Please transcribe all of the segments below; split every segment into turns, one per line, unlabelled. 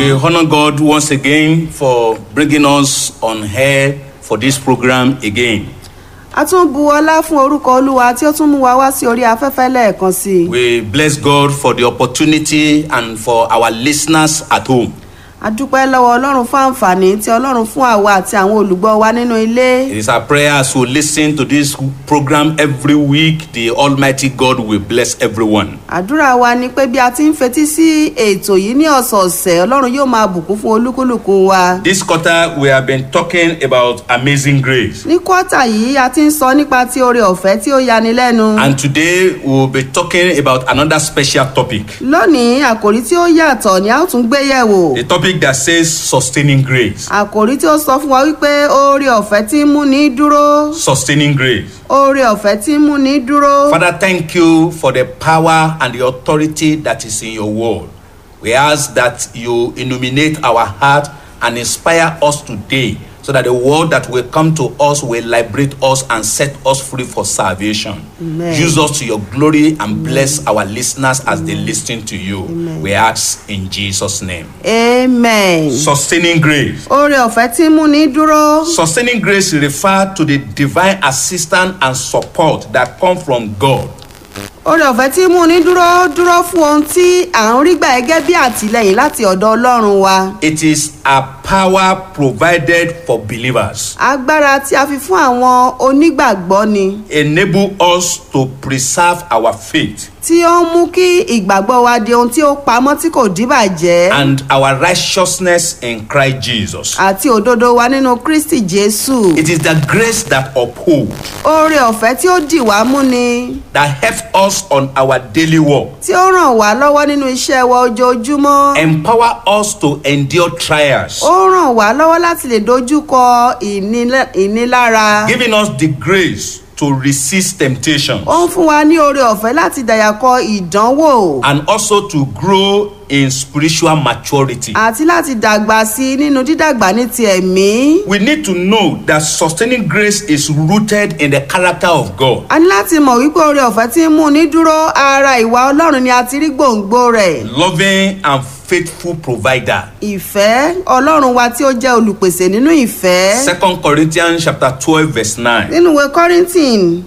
We honor God once again for bringing us on air for this program again.
a tún bu ọlá fún orúkọ olúwa tí ó tún mú wa wá sí orí afẹ́fẹ́ lẹ́ẹ̀kan sí i
We bless God for the opportunity and for our listeners at home.
a dúpẹ́ lọ́wọ́ ọlọ́run fún àǹfààní tí ọlọ́run fún àwa àti àwọn olùgbọ́ wa nínú ilé
It is our prayer as we listen to this program every week, the Almighty God will bless everyone.
àdúrà wa ni pé bí a ti ń fetí sí ètò yìí ní ọ̀sọ̀ọ̀sẹ̀ ọlọ́run yóò máa bùkún fún olúkúlùkù wa
This quarter, we have been talking about amazing grace.
ní kọ́tà yìí a ti ń sọ nípa ti oore ọ̀fẹ́ tí ó yani lẹ́nu
And today, we'll be talking about another special topic.
lónìí àkòrí tí ó yàtọ̀ ni a ó tún gbé yẹ̀wò
The topic that says sustaining grace.
àkòrí tí ó sọ fún wa wípé oore ọ̀fẹ́ tí ń múni dúró
Sustaining grace.
oore ọ̀fẹ́ tí ń múni dúró.
Father, thank you for the power and the authority that is in your word. We ask that you illuminate our heart and inspire us today so that the word that will come to us will liberate us and set us free for salvation.
Amen.
Use us to your glory and bless our listeners as they listen to you. We ask in Jesus' name.
amen.
Sustaining grace.
oore ọ̀fẹ́ tí ń múni dúró.
Sustaining grace refers to the divine assistance and support that come from God
oore ọ̀fẹ́ tí ń múni dúró dúró fún ohun tí à ń rí gbà gẹ́gẹ́ bí àtìlẹyìn láti ọ̀dọ̀ ọlọ́run wa.
It is a power provided for believers,
agbára tí a fi fún àwọn onígbàgbọ́ ni
enable us to preserve our faith
tí ó ń mú kí ìgbàgbọ́ wa di ohun tí ó pamọ́ tí kò díbàjẹ́
and our righteousness in Christ Jesus.
àti òdodo wa nínú kristi jésù.
It is the grace that upholds,
oore ọ̀fẹ́ tí ó dì wá mú ni
that helps us on our daily work,
tí ó ràn wá lọ́wọ́ nínú iṣẹ́ wa ojoojúmọ́.
empower us to endure trials,
ó ràn wá lọ́wọ́ láti lè dojúkọ ìnílá- ìnilára.
giving us the grace to resist temptation
ó ń fún wa ní oore ọ̀fẹ́ láti dàyàkọ ìdánwò
and also to grow in spiritual maturity.
àti láti dàgbà sí i nínú dídàgbà ní ti ẹ̀mí.
We need to know that sustaining grace is rooted in the character of God.
a ní láti mọ̀ wípé oore ọ̀fẹ́ tí ń mú ní dúró ara ìwà ọlọ́run ni a ti rí gbòǹgbò rẹ̀.
loving and faithful provider.
ìfẹ́ ọlọ́run wa tí ó jẹ́ olùpèsè nínú ìfẹ́.
Second Corinthians chapter twelve verse nine.
nínú ìwé kọ́rìntìn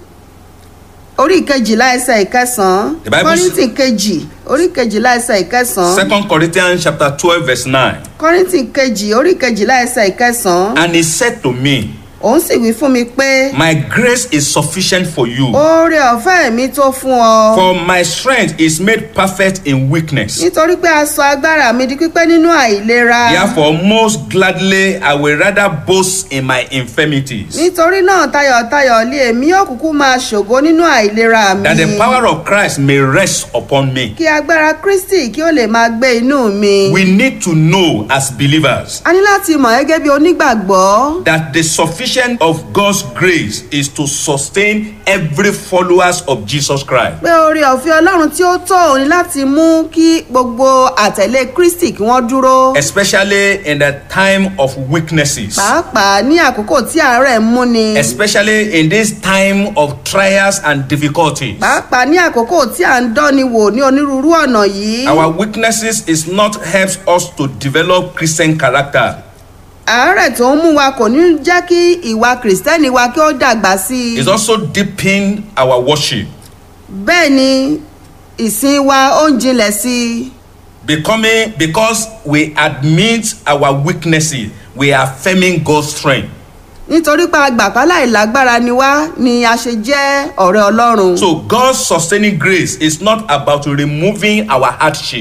orí kejìlá ẹsẹ̀ ìkẹsàn-án
The Bible s-
kọ́rìntìn kejì orí kejìlá ẹsẹ̀ ìkẹsàn-án
Second Corinthians chapter twelve verse nine.
kọ́rìntìn kejì orí kejìlá ẹsẹ̀ ìkẹsàn-án
And he said to me,
òun sì wí fún mi pé
My grace is sufficient for you,
oore ọ̀fẹ́ mi tó fún ọ
for my strength is made perfect in weakness.
nítorí pé a sọ agbára mi di pípẹ́ nínú àìlera
Therefore, most gladly I will rather boast in my infirmities,
nítorí náà tayọ̀tayọ̀ lé èmi yóò kúkú máa ṣògo nínú àìlera mi
that the power of Christ may rest upon me.
kí agbára kristi kí ó lè máa gbé inú mi.
We need to know as believers
a ní láti mọ̀ gẹ́gẹ́ bí onígbàgbọ́
that the sufficient of God's grace is to sustain every followers of Jesus Christ.
pé oore ọ̀fẹ́ ọlọ́run tí ó tó òun ni láti mú kí gbogbo àtẹ̀lé kristi kí wọ́n dúró
Especially in the time of weaknesses.
pàápàá ní àkókò tí àárẹ̀ ń múni
Especially in this time of trials and difficulties.
pàápàá ní àkókò tí à ń dánni wò ní onírúurú ọ̀nà yìí
Our weaknesses is not helps us to develop Christian character.
àárẹ̀ tó ń mú wa kò ní jẹ́ kí ìwà kìrìsìtẹ́nì wa kí ó dàgbà sí i
It's also deepen our worship,
bẹ́ẹ̀ ni ìsìn wa ó ń jinlẹ̀ sí i
becoming because we admit our weaknesses, we are affirming God's strength.
nítorí pé agbàpá láìlágbára ni wá ni a ṣe jẹ́ ọ̀rẹ́ ọlọ́run.
So God's sustaining grace is not about removing our hardship.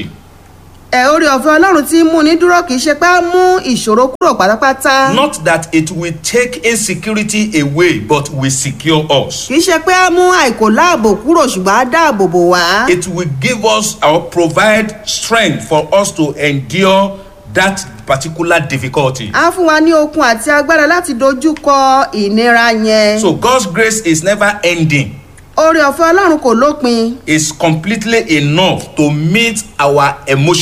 ẹ orí ọ̀fẹ́ ọlọ́run tí ń mú ní dúró kì í ṣe pé á mú ìṣòro kúrò pátápátá
Not that it will take insecurity away, but will secure us.
kì í ṣe pé á mú àìkò láàbò kúrò ṣùgbọ́n á dáàbò bò wá.
It will give us or provide strength for us to endure that particular difficulty.
á fún wa ní okun àti agbára láti dojú kọ ìnira yẹn.
So God's grace is never ending.
orí ọ̀fẹ́ ọlọ́run kò lópin
It's completely enough to meet our emotion.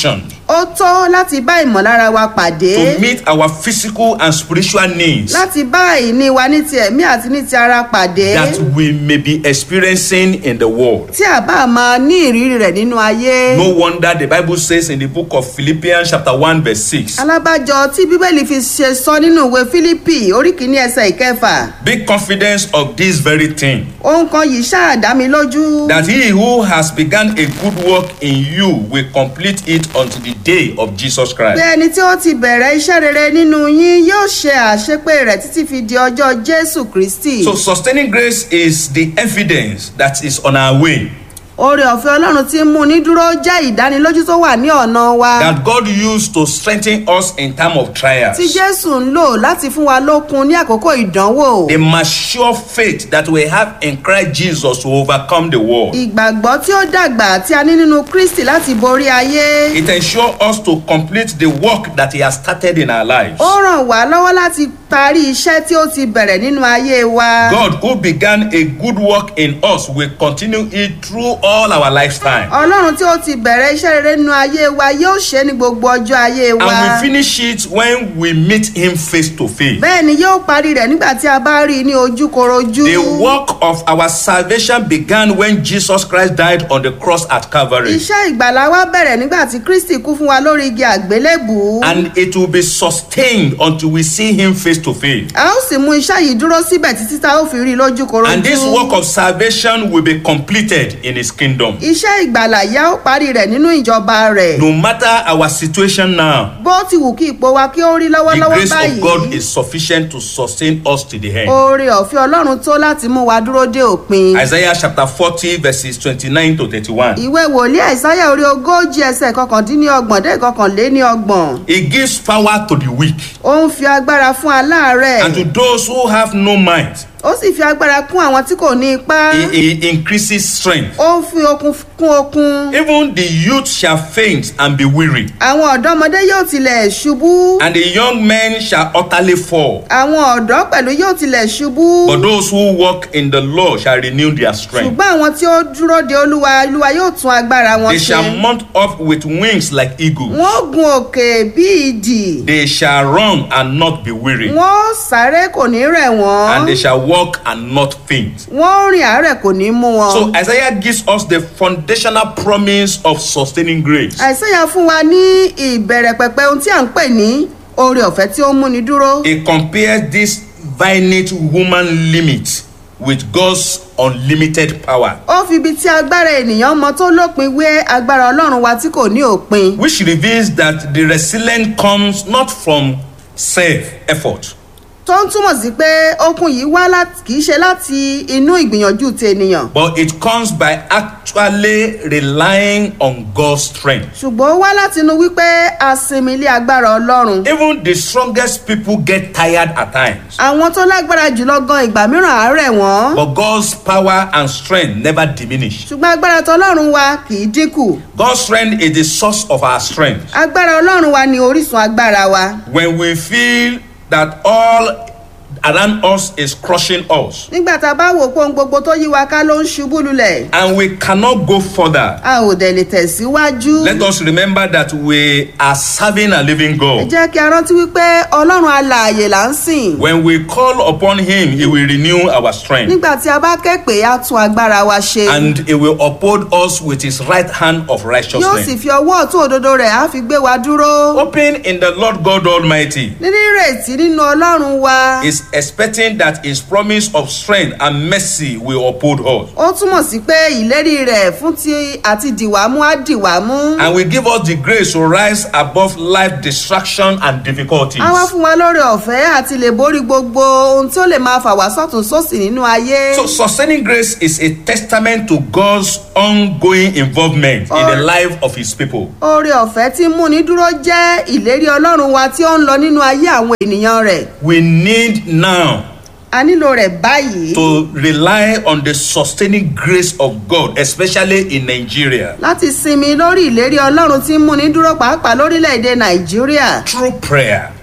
ó tó láti bá ìmọ̀lára wa pàdé
to meet our physical and spiritual needs
láti bá ìní wa ní ti ẹ̀mí àti ní ti ara pàdé
that we may be experiencing in the world.
tí a bá máa ní ìrírí rẹ̀ nínú ayé.
No wonder the Bible says in the book of Philippians, chapter 1, verse 6
alábàjọ tí bíbélì fi ṣe sọ nínú ìwé fílípì orí kìíní ẹsẹ̀ ìkẹfà
Be confident of this very thing,
ohun kan yìí ṣáà dá mi lójú
that he who has begun a good work in you will complete it until the day of Jesus
pé
Christ.
ẹni tí ó ti bẹ̀rẹ̀ iṣẹ́ rere nínú yín yóò ṣe àṣepé rẹ̀ títí fi di ọjọ́ jésù kristi
So, sustaining grace is the evidence that is on our way,
oore ọ̀fẹ́ ọlọ́run tí ń mú ní dúró jẹ́ ìdánilójú tó wà ní ọ̀nà wa
that God used to strengthen us in time of trials.
tí jésù ń lò láti fún wa lókun ní àkókò ìdánwò
The mature faith that we have in Christ Jesus to overcome the world.
ìgbàgbọ́ tí ó dàgbà tí a ní nínú kristi láti borí ayé
It ensures us to complete the work that He has started in our lives.
ó ràn wá lọ́wọ́ láti parí iṣẹ́ tí ó ti bẹ̀rẹ̀ nínú ayé wa.
God, who began a good work in us, will continue it through all our lifetime.
ọlọ́run tí ó ti bẹ̀rẹ̀ iṣẹ́ rere nínú ayé wa yóò ṣe é ní gbogbo ọjọ́ ayé wa.
And we finish it when we meet Him face to face.
bẹ́ẹ̀ ni yóò parí rẹ̀ nígbà tí a bá rí i ní ojúkorojú.
The work of our salvation began when Jesus Christ died on the cross at Calvary.
iṣẹ́ ìgbàlá wa bẹ̀rẹ̀ nígbà tí kristi kú fún wa lórí igi àgbélébùú.
And it will be sustained until we see Him face to face.
a ó sì mú iṣẹ́ yìí dúró síbẹ̀ títí tá a ó fi rí i lójúkorojú.
And this work of salvation will be completed in His kingdom.
iṣẹ́ ìgbàlá yá ó parí rẹ̀ nínú ìjọba rẹ̀.
No matter our situation now,
bó ti wù kí ipò wa kí ó rí
the
lọ́wọ́lọ́wọ́
grace of God
báyìí.
is sufficient to sustain us to the end.
oore ọ̀fẹ́ ọlọ́run tó láti mú wa dúró dé òpin.
Isaiah chapter 40, verses 29 to 31.
ìwé wòlíì àìsáyà orí ogójì ẹsẹ̀ kọkàndínlọ́gbọ̀n dé kọkànléníọgbọ̀n
He gives power to the weak
ó ń fi agbára fún aláàárẹ̀
and to those who have no might.
ó sì fi agbára kún àwọn tí kò ní ipá
He, he increases strength.
ó ń fi okun kún okun
Even the youth shall faint and be weary,
àwọn ọ̀dọ́mọdé yóò tilẹ̀ ṣubú
and the young men shall utterly fall.
àwọn ọ̀dọ́ pẹ̀lú yóò tilẹ̀ ṣubú
But those who walk in the Lord shall renew their strength.
ṣùgbọ́n àwọn tí ó dúró de olúwa olúwa yóò tún agbára wọn
They
ṣe
shall mount up with wings like eagles.
wọ́n ó gun òkè bí ìdì
They shall run and not be weary,
wọ́n ó sáré kò ní rẹ̀ wọ́n
and they shall walk and not faint.
wọ́n ó rìn àárẹ̀ kò ní mú wọn.
So Isaiah gives us the foundational promise of sustaining grace.
àìsàyà fún wa ní ìbẹ̀rẹ̀ pẹ̀pẹ̀ ohun tí à ń pè ní oore ọ̀fẹ́ tí ó ń múni dúró.
He compares this finite human limit with God's unlimited power,
ó fi ibi tí agbára ènìyàn mọ tó lópin wé agbára ọlọ́run wa tí kò ní òpin.
which reveals that the resilience comes not from self effort,
tó ń túmọ̀ sí pé okun yìí wá láti kì í ṣe láti inú ìgbìyànjú ti ènìyàn.
but it comes by actually relying on God's strength.
ṣùgbọ́n ó wá láti inú wípé a sinmi ilé agbára ọlọ́run.
Even the strongest people get tired at times,
àwọn tó lágbára jùlọ gan ìgbà mìíràn àárẹ̀ wọ́n.
but God's power and strength never diminish.
ṣùgbọ́n agbára tọlọ́run wa kì í dínkù.
God's strength is the source of our strength.
agbára ọlọ́run wa ni orísun agbára wa.
When we feel that all around us is crushing us
nígbà tá a bá wò pé ohun gbogbo tó yí wa ká ló ń ṣubú lulẹ̀
and we cannot go further,
a ò dẹ̀ lè tẹ̀síwájú.
let us remember that we are serving a living
ẹ
God.
jẹ́ kí a rántí wípé ọlọ́run alààyè là ń sìn.
When we call upon Him, He will renew our strength
nígbà tí a bá ké pé a tún agbára wa ṣe.
and He will uphold us with His right hand of
yóò sì
righteousness.
fi ọwọ́ ọ̀tún òdodo rẹ̀ á fi gbé wa dúró.
Hoping in the Lord God Almighty
níní ìrètí nínú ọlọ́run wa.
is expecting that His promise of strength and mercy will uphold us
ó túmọ̀ sí pé ìlérí rẹ̀ fún ti àti dìwámú á dìwámú.
and will give us the grace to rise above life distraction and difficulties.
á wá fún wa lórí ọ̀fẹ́ àti lè borí gbogbo ohun tí ó lè máa fà wá sọ́tún sósì nínú ayé.
So, sustaining grace is a testament to God's ongoing involvement in the
Or-
life of His people.
oore ọ̀fẹ́ tí ń múni dúró jẹ́ ìlérí ọlọ́run wa tí ó ń lọ nínú ayé àwọn ènìyàn rẹ̀.
We need now
a nílò rẹ̀ báyìí
to rely on the sustaining grace of God, especially in Nigeria,
láti sinmi lórí ìlérí ọlọ́run tí ń múni dúró pàápàá lórílẹ̀‐èdè nàìjíríà
through prayer,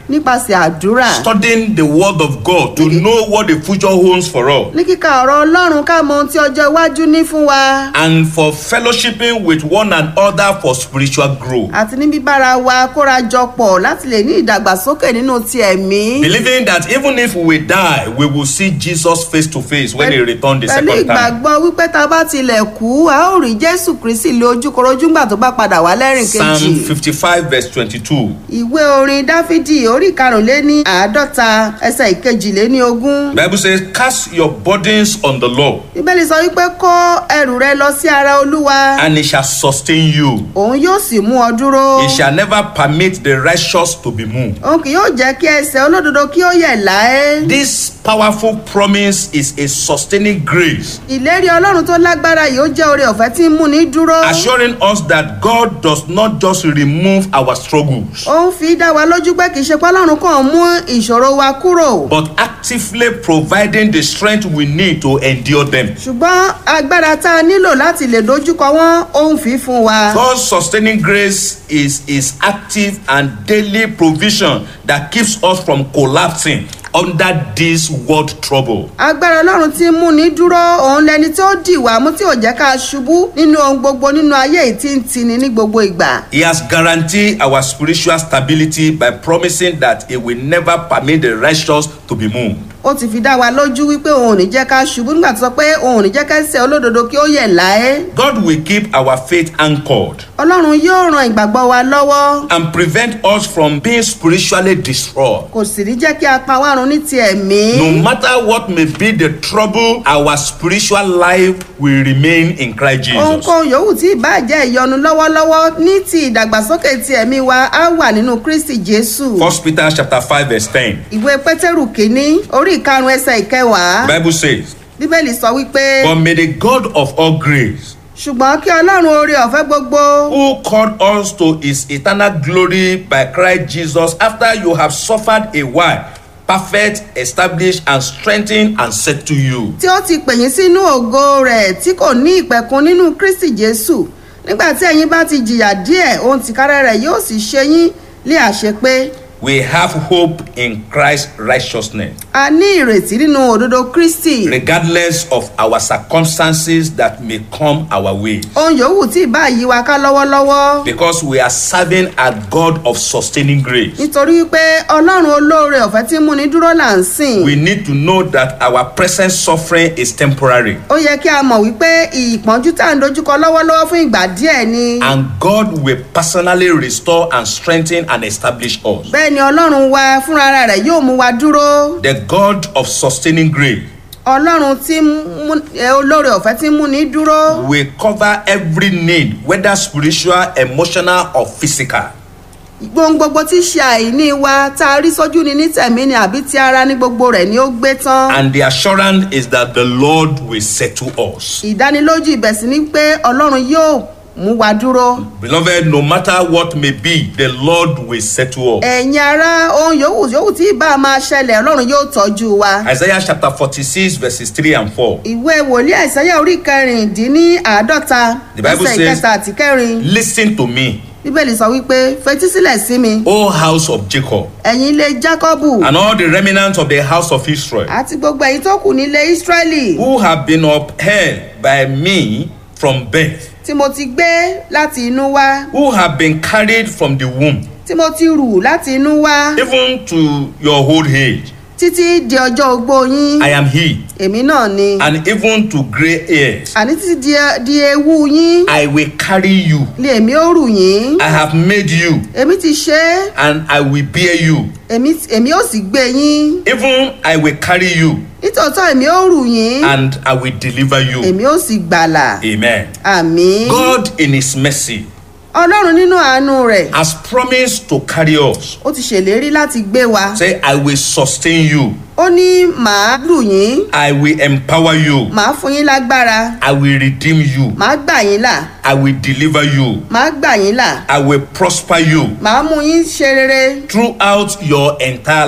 nípasẹ̀ àdúrà
studying the word of God to know what the future holds for us,
ní kíka ọ̀rọ̀ ọlọ́run ká mọ ohun tí ọjọ́ iwájú ní fún wa
and for fellowshipping with one another for spiritual growth.
àti ní bíbára wa kóra jọ pọ̀ láti lè ní ìdàgbàsókè nínú ti ẹ̀mí
Believing that even if we die, we will see Jesus face to face when he returns the
pẹ̀lú
second time.
ìgbàgbọ́ wípé tá a bá tilẹ̀ kú a ó rí jésù kristi lé ojúkorojú ńgbà tó bá padà wá lẹ́rìn
Psalm
kejì
55, verse 22.
ìwé orin dáfídì orí ìkarùnléní àádọ́ta ẹsẹ̀ ìkejìléní ogún
Bible says, Cast your burdens on the Lord,
bíbélì sọ wípé kó ẹrù rẹ lọ sí ara olúwa
and he shall sustain you.
òun yóò sì mú ọ dúró
He shall never permit the righteous to be moved.
òun kì yóò jẹ́ kí ẹsẹ̀ olódodo kí ó yẹ̀ láé
This powerful promise is a sustaining grace,
ìlérí ọlọ́run tó lágbára yìí ó jẹ́ oore ọ̀fẹ́ tí ń múni dúró
assuring us that God does not just remove our struggles,
ó ń fi dá wa lójú pé kì í ṣe pé ọlọ́run kàn mú ìṣòro wa kúrò
but actively providing the strength we need to endure them.
ṣùgbọ́n agbára tá a nílò láti lè dojúkọ wọn ó ń fi fún wa.
God's sustaining grace is his active and daily provision that keeps us from collapsing under this world trouble.
agbára ọlọ́run tí ń múni dúró òun lẹni tí ó dì wá mú tí ò jẹ́ ká ṣubú nínú ohun gbogbo nínú ayé yìí tí ń tini ní gbogbo ìgbà.
He has guaranteed our spiritual stability by promising that he will never permit the righteous to be moved.
ó ti fi dá wa lójú wípé òun ò ní jẹ́ ká ṣubú nígbà tó sọ pé òun ò ní jẹ́ kẹ́sẹ̀ olódodo kí ó yẹ̀ láé.
God will keep our faith anchored
ọlọ́run yóò ran ìgbàgbọ́ wa lọ́wọ́
and prevent us from being spiritually destroyed.
kò sì ní jẹ́ kí a pa wá run ní ti ẹ̀mí.
No matter what may be the trouble, our spiritual life will remain in Christ Jesus.
ohunkóhun yòówù tí ìbá jẹ́ ìyọnu lọ́wọ́lọ́wọ́ ní ti ìdàgbàsókè ti ẹ̀mí wa á wà nínú kristi jésù.
First Peter chapter 5 verse 10.
ìwé pétérù kínní orí ìkarùn ẹsẹ̀ ìkẹwàá
The Bible says,
bíbélì sọ wípé
But may the God of all grace,
ṣùgbọ́n kí ọlọ́run oore ọ̀fẹ́ gbogbo
who called us to his eternal glory by Christ Jesus, after you have suffered a while, perfect, establish, and strengthen and settle you.
tí ó ti pè yín sínú ògo rẹ̀ tí kò ní ìpẹ̀kun nínú kristi jésù nígbà tí ẹ̀yin bá ti jìyà díẹ̀ ohun tìkára rẹ̀ yóò sì ṣe yín lé àṣepé
We have hope in Christ's righteousness,
a ní ìrètí nínú òdodo kristi
regardless of our circumstances that may come our way.
ohun yòówù tí ìbá yí wa ká lọ́wọ́lọ́wọ́
Because we are serving a God of sustaining grace.
nítorí wípé ọlọ́run olóore ọ̀fẹ́ tí ń múni dúró là ń sìn
We need to know that our present suffering is temporary.
ó yẹ kí a mọ̀ wípé ìpọ́njú tá à ń dojúkọ lọ́wọ́lọ́wọ́ fún ìgbà díẹ̀ ni
and God will personally restore and strengthen and establish us.
bẹ́ẹ̀ ni ọlọ́run wa fúnra rẹ̀ yóò mú wa dúró
The God of sustaining grace
ọlọ́run tí ń mú ẹ, olóore ọ̀fẹ́ tí ń múni dúró
will cover every need, whether spiritual, emotional, or physical.
gbohun gbogbo tí ṣe àìní wa tá a rí sójú ni ní tẹ̀mí ni àbí ti ara ní gbogbo rẹ̀ ni ó gbé tán
And the assurance is that the Lord will settle us.
ìdánilójú ibẹ̀ sì ni pé ọlọ́run yóò mú wa dúró
Beloved, no matter what may be, the Lord will settle us.
ẹ̀yin ara ohun yòówù yòówù tí ìbá máa ṣẹlẹ̀ ọlọ́run yóò tọ́jú wa
Isaiah chapter 46, verses 3 and 4.
ìwé wòlíì àìsáyà orí kẹrìndínláàádọ́ta
The Bible
ẹsẹ̀
says-
ìkẹta àti kẹrin
Listen to me,
bíbélì sọ wípé fetísílẹ̀ sí mi
O house of Jacob,
ẹ̀yin ilé jákọ́bù
and all the remnants of the house of Israel.
àti gbogbo ẹ̀yin tó kù nílé ísírẹ́lì
who have been upheld by me from birth,
tí mo ti gbé láti inú wá
who have been carried from the womb,
tí mo ti rù láti inú wá
even to your old age.
títí di ọjọ́ ogbó yín
I am he,
èmi náà ni
and even to grey hairs.
àní títí di, di ewu yín
I will carry you.
lé èmi ó rù yín
I have made you,
èmi ti ṣe é
and I will bear you.
èmi èmi ó sì gbé yín
Even I will carry you,
nítòótọ́ èmi ó rù yín
and I will deliver you.
èmi ó sì gbàlà
Amen.
àmì
God, in His mercy,
ọlọ́run nínú àánú rẹ̀
has promised to carry us.
ó ti ṣèlérí láti gbé wa
Say, I will sustain you.
ó ní màá lù yín
I will empower you.
màá fún yín lágbára
I will redeem you.
màá gbà yín là
I will deliver you.
màá gbà yín là
I will prosper you
màá mú yín ṣe rere
throughout your entire life.
ní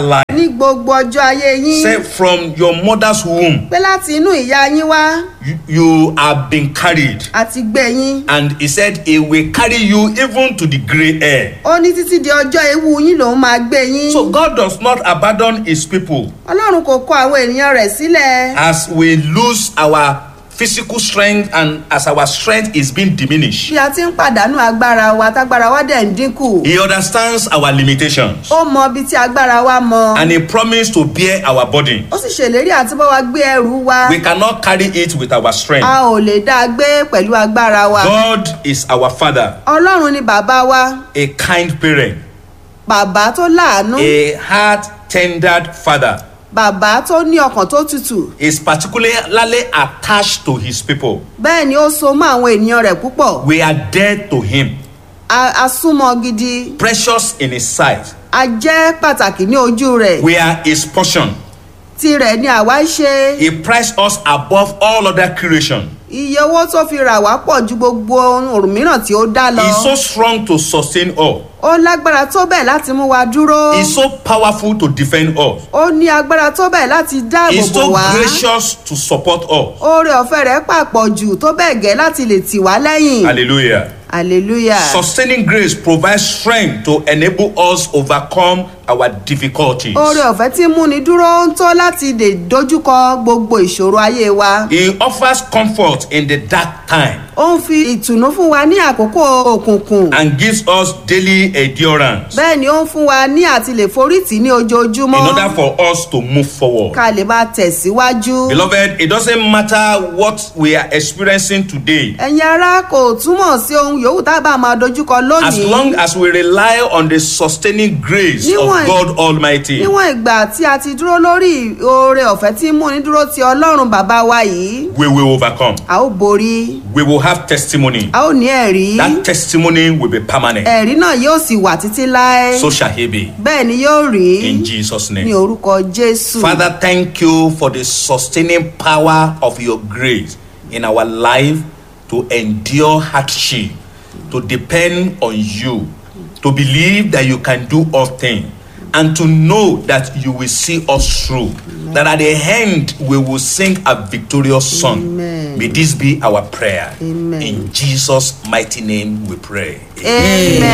ní gbogbo ọjọ́ ayé yín
Say from your mother's womb,
pé láti inú ìyá yín wá
you, you have been carried.
àti gbé yín
And he said, He will carry you even to the gray hair.
ó ní títí di ọjọ́ ewu yín lòún máa gbé yín
So God does not abandon his people
ọlọ́run kò kọ àwọn ènìyàn rẹ̀ sílẹ̀
as we lose our physical strength and as our strength is being diminished.
bí a ti ń pàdánù agbára wa tágbára wa dẹ̀ ń dínkù
He understands our limitations
ó mọ ibi tí agbára wa mọ
and he promised to bear our burden.
ó sì ṣèlérí àti bá wa gbé ẹrù wa
We cannot carry it with our strength.
a ò lè dá a gbé pẹ̀lú agbára wa
God is our father,
ọlọ́run ni bàbá wa
a kind parent,
bàbá tó láàánú
a heart tendered father.
bàbá tó ní ọkàn tó tutù
Is particularly attached to his people.
bẹ́ẹ̀ ni ó so mọ́ àwọn ènìyàn rẹ̀ púpọ̀
We are dead to him,
a a súnmọ́ gidi
precious in his sight.
a jẹ́ pàtàkì ní ojú rẹ̀
We are his portion.
tirẹ̀ ni àwa ń ṣe
He priced us above all other creation.
iye owó tó fi rà wá pọ̀ ju gbogbo ohun mìíràn tí ó dá lọ
He's so strong to sustain us.
ó lágbára tó bẹ́ẹ̀ láti mú wa dúró
He's so powerful to defend us.
ó ní agbára tó bẹ́ẹ̀ láti dáàbò
He's
bò
so
wá
gracious to support us.
oore ọ̀fẹ́ rẹ̀ pàpọ̀ jù tó bẹ́ẹ̀ gẹ́ láti lè tì wá lẹ́yìn
Hallelujah.
hallelujah
Sustaining grace provides strength to enable us overcome our difficulties.
oore ọ̀fẹ́ tí ń múni dúró ń tó láti lè dojúkọ gbogbo ìṣòro ayé wa
He offers comfort in the dark time
ó ń fi ìtùnú fún wa ní àkókò òkùnkùn
and gives us daily endurance
bẹ́ẹ̀ ni ó ń fún wa ní àti lè forítì ní
in
ojoojúmọ́
order for us to move forward.
ká lè máa tẹ̀síwájú.
Beloved, it doesn't matter what we are experiencing today.
ẹ̀yin ará kò túmọ̀ sí ohun yòówù tá a bá máa dojúkọ
As
lónìí
long as we rely on the sustaining grace of
Níwọ̀n-
God Almighty,
níwọ̀n ìgbà tí a ti dúró lórí oore ọ̀fẹ́ tí ń múni dúró ti ọlọ́run bàbá wa yìí
we will overcome.
a ó borí
We will have testimony.
a ó ní ẹ̀rí
That testimony will be permanent.
ẹ̀rí náà yóò sì wà títí láé
So shall he be.
bẹ́ẹ̀ ni yóò rí
In Jesus'
ní
name.
orúkọ jésù.
Father, thank you for the sustaining power of your grace in our life to endure hardship, to depend on you, to believe that you can do all things, and to know that you will see us through. That at the end we will sing a victorious song.
Amen.
May this be our prayer.
Amen.
In Jesus' mighty name we pray.
amen.